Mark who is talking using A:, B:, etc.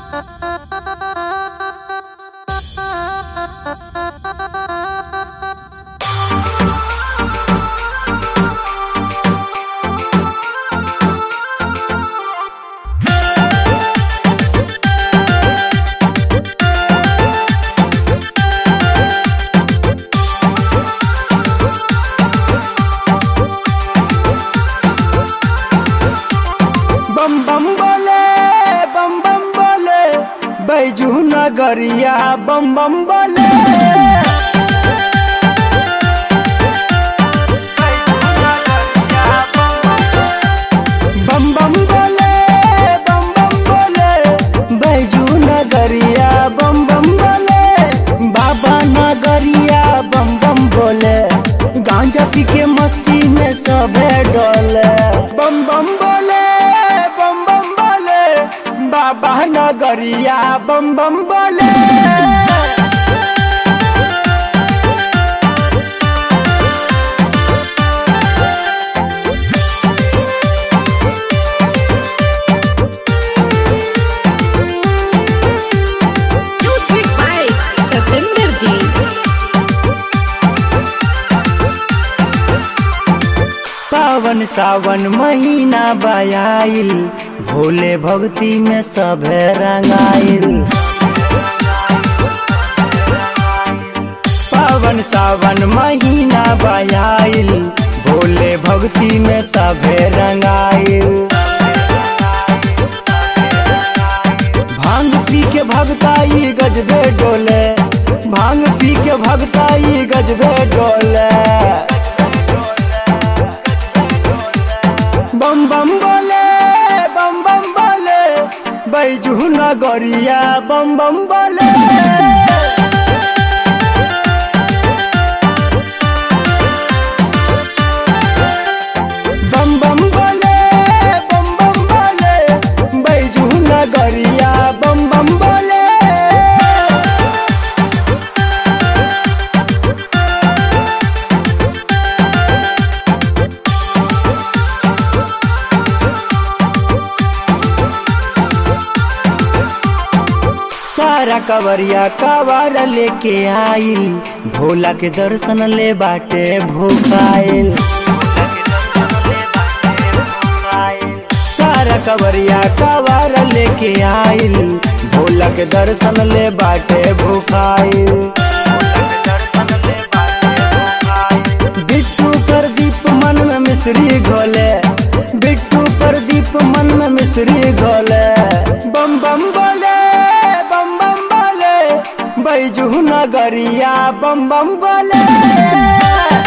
A: बम बम बोले बम बम बोले बैजू नगरिया बम बम बोले बम बम बोले बम बम बोले बैजू नगरिया बम बम बोले बाबा नगरिया बम बम बोले गांजा पी के मस्ती में सबे डोले बम बम बोले बम बम बोले बाबा नगरिया बम बम बोले
B: Music by Satinder Ji.
A: पावन सावन महीना बयाइल भोले भक्ति में सभे रंगाइल पावन सावन महीना बयाइल भोले भक्ति में सभे रंगाइल भांग पी के भगताई गजबे डोले भांग पी के भगताई गजबे डोले बम बम बोले बम बम बोले बैजू नगरिया बम बम बोले बम बम बोले बम बम बोले बैजू नगरिया बम बम बोले सारा कवरिया कवर लेके आइल भोला के दर्शन ले बाटे भूखाइल सारा कवरिया कवर लेके आइल भोला के दर्शन ले बाटे भूखाइल बिट्टू प्रदीप मन में मिश्री घोले बिट्टू प्रदीप मन में मिश्री घोले बम बम बोले बम बम बोले बैजू नगरिया बम बम बोले